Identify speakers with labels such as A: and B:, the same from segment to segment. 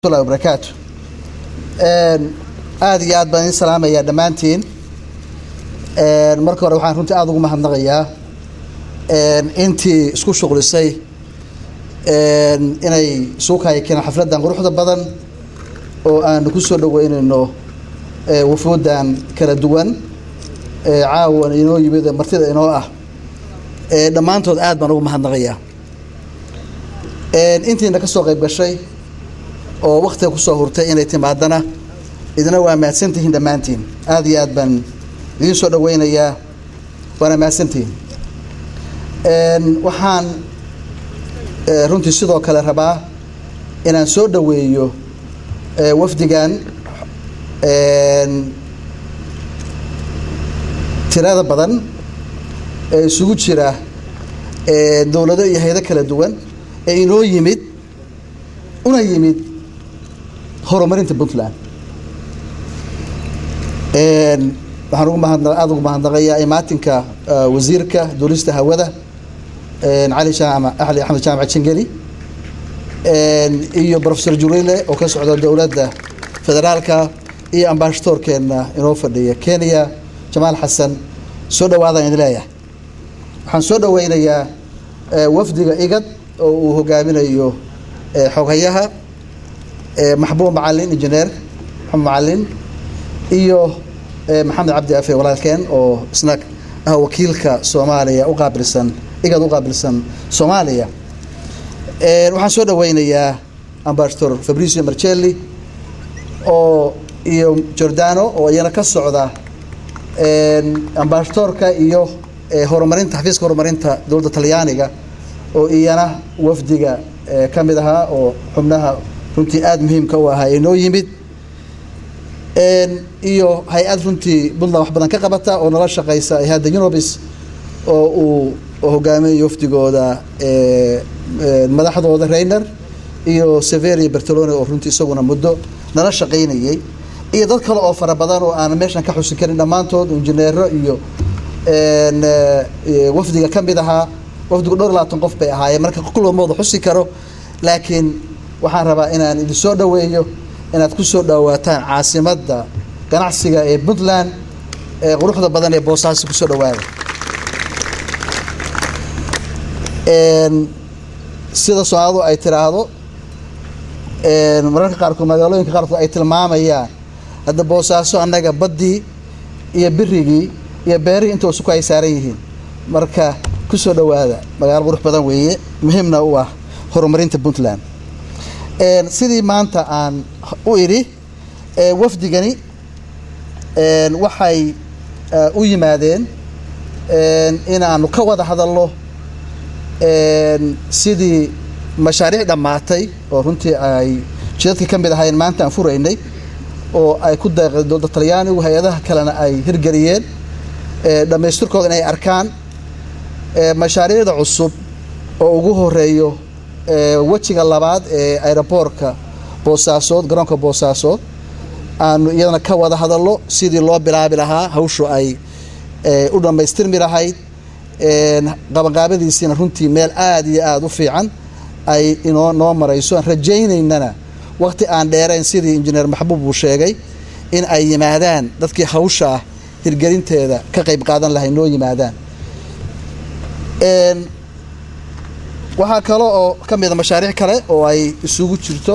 A: llahi wabarakaatu aada iyo aad baan idin salaamayaa dhammaantiin marka hore waxaan runtii aada ugu mahadnaqayaa intii isku shuqlisay inay suukaya keenaan xafladdan quruxda badan oo aanu ku soo dhaweynayno wafuuddan kala duwan caawan inoo yimid ee martida inoo ah dhammaantood aad baan ugu mahadnaqayaa intiina ka soo qayb gashay oo waktiga kusoo hurtay inay timaadana idina waa mahadsantihiin dhammaantiin aada iyo aad baan idiin soo dhaweynayaa waana mahadsantihiin waxaan runtii sidoo kale rabaa inaan soo dhaweeyo wafdigan tirada badan ee isugu jira dowlado iyo haydo kala duwan ee inoo yimid una yimid horumarinta puntland waxaan ugu mahad aada ugu mahadnaqayaa imaatinka wasiirka duulista hawada cali jaamac ali axmed jaamac jingeli iyo professor jurile oo ka socda dowladda federaalka iyo ambashadoorkeena inoo fadhiya kenya jamaal xasan soo dhawaadaan idin leeyahay waxaan soo dhaweynayaa wafdiga igad oo uu hogaaminayo xoghayaha maxbuub macalin injineer maxamed macalin iyo maxamed cabdi afe walaalkeen oo isna ah wakiilka soomaaliya u qaabilsan igad u qaabilsan soomaaliya waxaan soo dhaweynayaa ambassador fabricio marcelli oo iyo jordano oo iyana ka socda ambassadorka iyo horumarinta xafiiska horumarinta dowladda talyaaniga oo iyana wafdiga ka mid ahaa oo xubnaha runtii aada muhiimka u ahaa ee noo yimid iyo hay-ad runtii puntland wax badan ka qabata oo nala shaqeysa hay-adda unobis oo uu hogaaminayo wafdigooda madaxdooda reiner iyo severi bertolone oo runtii isaguna muddo nala shaqeynayay iyo dad kale oo fara badan oo aan meeshan ka xusin karin dhammaantood injineero iyo wafdiga ka mid ahaa wafdigu dhowr labaatan qof bay ahaayeen marka kullamooda xusi karo laakiin waxaan rabaa inaan idin soo dhaweeyo inaad ku soo dhawaataan caasimadda ganacsiga ee puntland ee quruxda badan ee boosaaso kusoo dhawaada sida soomaalidu ay tiraahdo mararka qaarkood magaalooyinka qaarkood ay tilmaamayaan hadda boosaaso annaga baddii iyo birigii iyo beerihii inta isu ku ay saaran yihiin marka kusoo dhawaada magaalo qurux badan weeye muhiimna u ah horumarinta puntland sidii maanta aan u idhi wafdigani waxay u yimaadeen inaanu ka wada hadalno sidii mashaariic dhammaatay oo runtii ay jidadka ka mid ahayn maanta aan furaynay oo ay ku deeqday dowladda talyaanigu hay-adaha kalena ay hirgeliyeen dhammaystirkooda inay arkaan mashaariicda cusub oo ugu horeeyo wejiga labaad ee aeroboortka boosaasood garoonka boosaasood aanu iyadana ka wada hadalno sidii loo bilaabi lahaa hawshu ay u dhammaystirmi lahayd qabanqaabadiisiina runtii meel aada iyo aada u fiican ay inoo noo marayso aan rajaynaynana waqti aan dheerayn sidii injineer maxbuub uu sheegay in ay yimaadaan dadkii hawsha ah hirgelinteeda ka qayb qaadan lahay noo yimaadaan waxaa kale oo ka mida mashaariic kale oo ay isugu jirto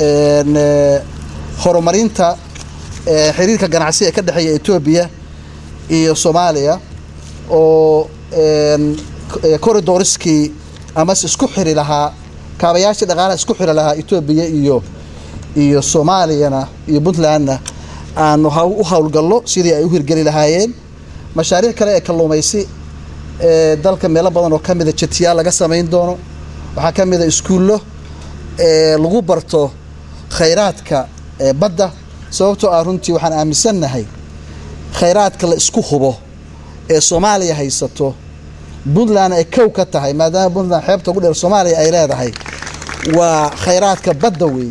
A: horumarinta xiriirka ganacsi ee ka dhexeeya etoobiya iyo soomaaliya oo corridorskii amase isku xiri lahaa kaabayaashii dhaqaalaha isku xiri lahaa etoobiya iyo iyo soomaaliyana iyo puntlandna aanu u howlgalno sidii ay u hirgeli lahaayeen mashaariic kale ee kalluumaysi dalka meelo badan oo ka mida jatiyaal laga samayn doono waxaa ka mida iskuullo lagu barto khayraadka badda sababtoo ah runtii waxaan aaminsannahay khayraadka la isku hubo ee soomaaliya haysato puntland ay kow ka tahay maadaama puntland xeebta ugu dheer soomaaliya ay leedahay waa khayraadka badda weeye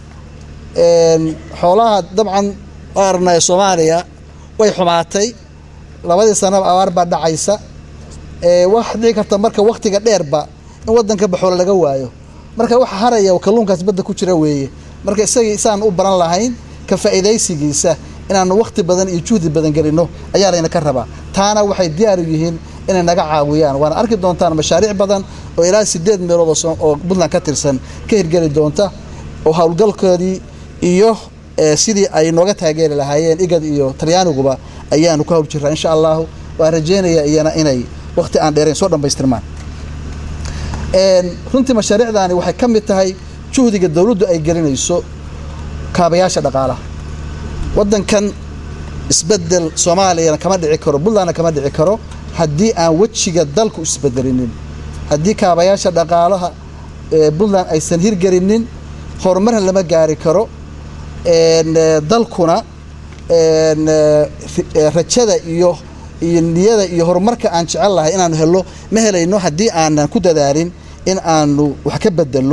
A: xoolaha dabcan arna ee soomaaliya way xumaatay labadii sanaba abaar baa dhacaysa wax dhici karta marka waktiga dheerba in wadanka baxoola laga waayo marka waxa haraya kalluunkaas badda ku jira weeye marka isagii isaan u baran lahayn ka faa'iidaysigiisa inaanu wakhti badan iyo juhdi badan gelinno ayaa layna ka rabaa taana waxay diyaar u yihiin inay naga caawiyaan waana arki doontaan mashaariic badan oo ilaa sideed meelood oo puntland ka tirsan ka hirgeli doonta oo howlgalkoodii iyo sidii ay nooga taageeri lahaayeen igad iyo talyaaniguba ayaanu ku hawl jiraa insha allahu waan rajeynaya iyana inay wakhti aan dheerayn soo dhammaystirmaan runtii mashaariicdaani waxay ka mid tahay juhdiga dowladdu ay gelinayso kaabayaasha dhaqaalaha waddankan isbedel soomaaliyana kama dhici karo puntlandna kama dhici karo haddii aan wejiga dalku isbedelinin haddii kaabayaasha dhaqaalaha puntland aysan hirgelinin horumarna lama gaari karo dalkuna rajada iyo iyo niyada iyo horumarka aan jecel lahay inaanu helo ma helayno haddii aanan ku dadaalin in aanu wax ka bedelo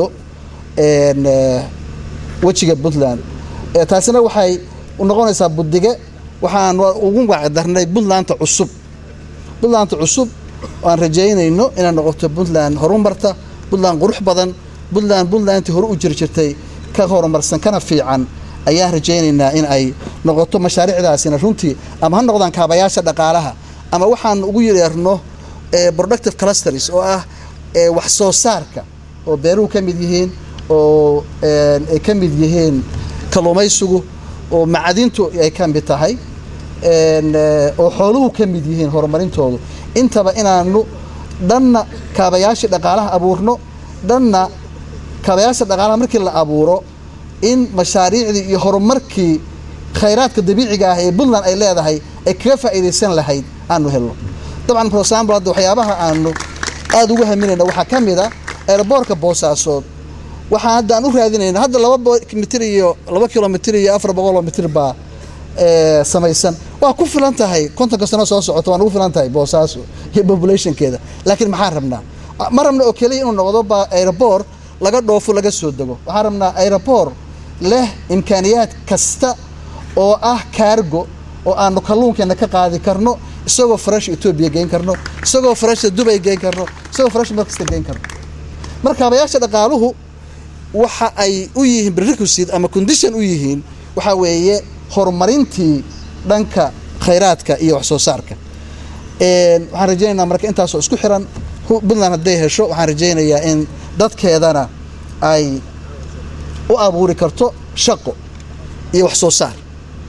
A: wejiga puntland taasina waxay noqonaysaa budige waxaan ugu wacdarnay puntlandta cusub puntlandta cusub aan rajaynayno inay noqoto puntland horumarta puntland qurux badan puntland puntlandtii hore u jiri jirtay ka horumarsan kana fiican ayaan rajaynaynaa in ay noqoto mashaariicdaasina runtii ama ha noqdaan kaabayaasha dhaqaalaha ama waxaan ugu yeerno productive clusters oo ah wax soo saarka oo beeruhu ka mid yihiin oo ay ka mid yihiin kalluumaysigu oo macadintu ay ka mid tahay oo xooluhu ka mid yihiin horumarintoodu intaba inaanu dhanna kaabayaashii dhaqaalaha abuurno dhanna kaabayaasha dhaqaalaha markii la abuuro in mashaariicdii iyo horumarkii khayraadka dabiiciga ah ee puntland ay leedahay ay kaga faa'iidaysan lahayd aanu helno dabcan for example hadda waxyaabaha aanu aada ugu haminayna waxaa ka mid a aeroboortka boosaasood waxaan hadda aan u raadinayna hadda laba mitir iyo laba kilomitr iyo afar boqoloo mitir baa samaysan waa ku filan tahay kontonka sano soo socota waan ugu filan tahay boosaaso iyo populationkeeda laakiin maxaan rabnaa ma rabna oo keliya inuu noqdo ba aeroboor laga dhoofo laga soo dego waxaan rabnaa aeroboor leh imkaaniyaad kasta oo ah kaargo oo aanu kalluunkeena ka qaadi karno isagoo fresh etoobiya geyn karno isagoo fresha dubay geyn karno isagoo fresh markasta geyn karno marka kaabayaasha dhaqaaluhu waxa ay u yihiin prerequisite ama condition u yihiin waxaa weeye horumarintii dhanka khayraadka iyo wax soo saarka waxaan rajaynaynaa marka intaasoo isku xiran puntland hadday hesho waxaan rajaynayaa in dadkeedana ay u abuuri karto shaqo iyo wax soo saar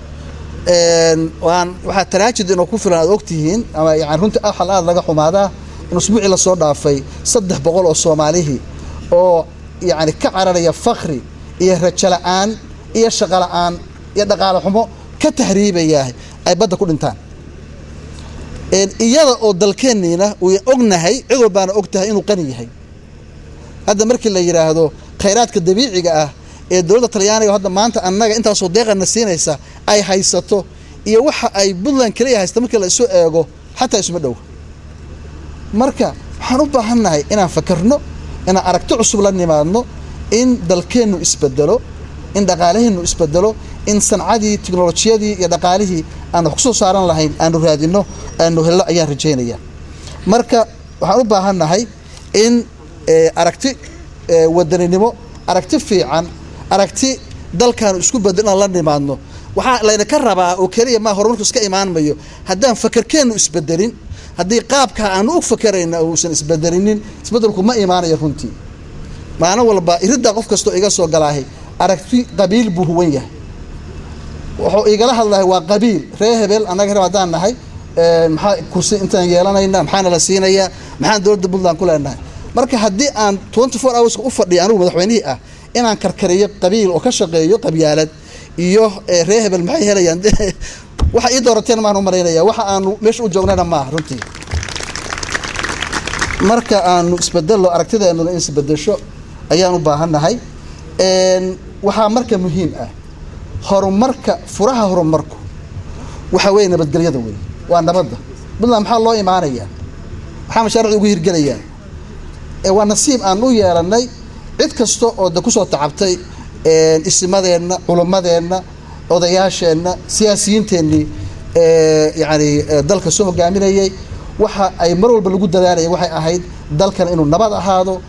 A: waan waxaa taraajid inoo ku filan aad ogtihiin ama yani runtii axal aada laga xumaadaa in usbuucii lasoo dhaafay saddex boqol oo soomaalihii oo yacni ka cararaya fakri iyo rajo la-aan iyo shaqo la-aan iyo dhaqaale xumo ka tahriibaya ay badda ku dhintaan iyada oo dalkeenniina uu ognahay cid walbaana og tahay inuu qani yahay hadda markii la yidhaahdo khayraadka dabiiciga ah ee dowladda talyaaniga hadda maanta annaga intaasoo deeqana siinaysa ay haysato iyo waxa ay puntland keliya haysta markii la isu eego xataa isuma dhow marka waxaan u baahannahay inaan fakarno inaan aragti cusub la nimaadno in dalkeennu isbedelo in dhaqaalaheennu isbedelo in sancadii tiknolojiyadii iyo dhaqaalihii aan wax ku soo saaran lahayn aanu raadino aanu helno ayaan rajaynaya marka waxaan u baahannahay in aragti wadaninimo aragti fiican aragti dalkaanu isku bedel inaan la nimaadno waxaa layna ka rabaa oo keliya maa horumarku iska imaan mayo haddaan fakarkeennu isbedelin haddii qaabkaa aanu u fakarayna uusan isbedelinin isbedelku ma imaanayo runtii maalin walba iriddaa qof kastoo iga soo galaahay aragti qabiil buu huwan yahay wuxuu igala hadlahay waa qabiil ree hebel annaga rab haddaan nahay maxaa kursi intaan yeelanayna maxaana la siinayaa maxaan dowladda puntland ku leenahay marka haddii aan twenty four hourska u fadhiya anigu madaxweynihii ah inaan karkariyo qabiil oo ka shaqeeyo qabyaalad iyo ree hebel maxay helayaan waxa ii doorateen maan u malaynaya waxa aanu meesha u joognana maaha runtii marka aanu isbedello aragtideennuna in isbedesho ayaan u baahannahay waxaa marka muhiim ah horumarka furaha horumarku waxa weeye nabadgelyada wey waa nabadda puntland maxaa loo imaanayaa maxaa mashaariicda ugu hirgelayaa waa nasiib aan u yeelannay cid kasta oo de kusoo tacabtay isimadeenna culummadeenna odayaasheenna siyaasiyiinteennii yani dalka soo hogaaminayay waxa ay mar walba lagu dadaalayeen waxay ahayd dalkan inuu nabad ahaado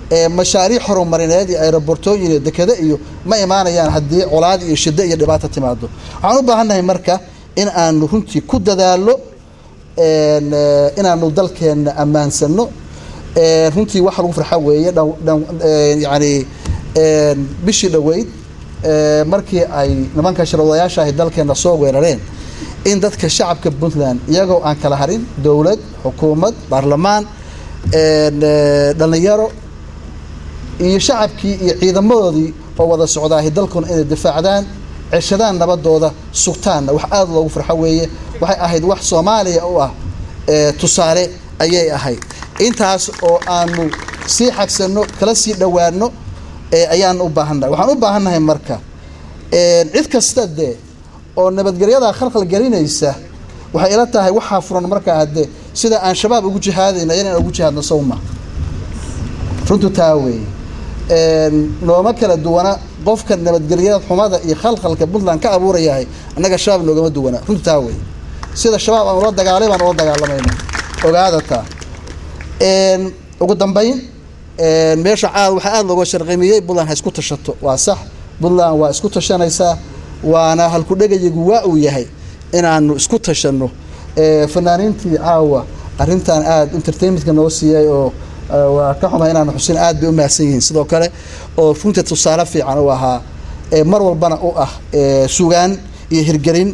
A: mashaariic horumarineed iyo aerobortooyin iyo dekado iyo ma imaanayaan haddii colaad iyo shiddo iyo dhibaato timaado waxaan u baahannahay marka in aanu runtii ku dadaalo inaanu dalkeenna ammaansano runtii waxa lagu farxa weeye yani bishii dhoweyd markii ay nimanka sharwadayaasha ahi dalkeenna soo weerareen in dadka shacabka puntland iyagoo aan kala harin dowlad xukuumad baarlamaan dhallinyaro iyo shacabkii iyo ciidamadoodii oo wada socdaahi dalkuna inay difaacdaan ceshadaan nabadooda sugtaanna wax aada loogu farxo weeye waxay ahayd wax soomaaliya u ah tusaale ayay ahayd intaas oo aanu sii xagsanno kala sii dhowaano ayaan u baahannahay waxaan u baahannahay marka cid kasta dee oo nabadgelyada khalkhal gelinaysa waxay ila tahay waxaa furan markaa hadde sida aan shabaab ugu jihaadayna inaan ugu jihaadno sawma runtu taa weeye nooma kala duwana qofka nabadgelyada xumada iyo khalkhalka puntland ka abuurayahay annaga shabaab noogama duwana runtu taa weeye sida shabaab aan ula dagaalay baan ula dagaalamayna ogaada taa ugu dambayn meesha caad waxaa aada looga sharqimiyey puntland ha isku tashato waa sax puntland waa isku tashanaysaa waana halkudhegayigu waa uu yahay inaanu isku tashanno fanaaniintii caawa arrintan aada entertainmentka noo siiyey oo waa ka xumahay inaanu xusin aad bay u mahadsan yihiin sidoo kale oo runtii tusaale fiican u ahaa mar walbana u ah sugaan iyo hirgelin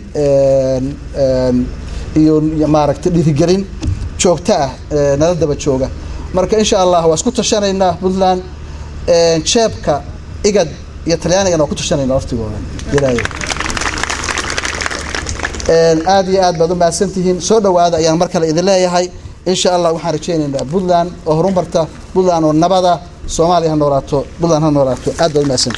A: iyo maaragtay dhiirigelin joogto ah nala daba jooga marka insha allah waa isku tashanaynaa puntland jeebka igad iyo talyaanigana waa ku tashanayna waftigooda ilaahay aada iyo aad baad u mahadsantihiin soo dhowaada ayaan mar kale idin leeyahay insha allah waxaan rajaynaynaa puntland oo horumarta puntland oo nabada soomaaliya ha noolaato puntland ha noolaato aad baad u mahadsantihin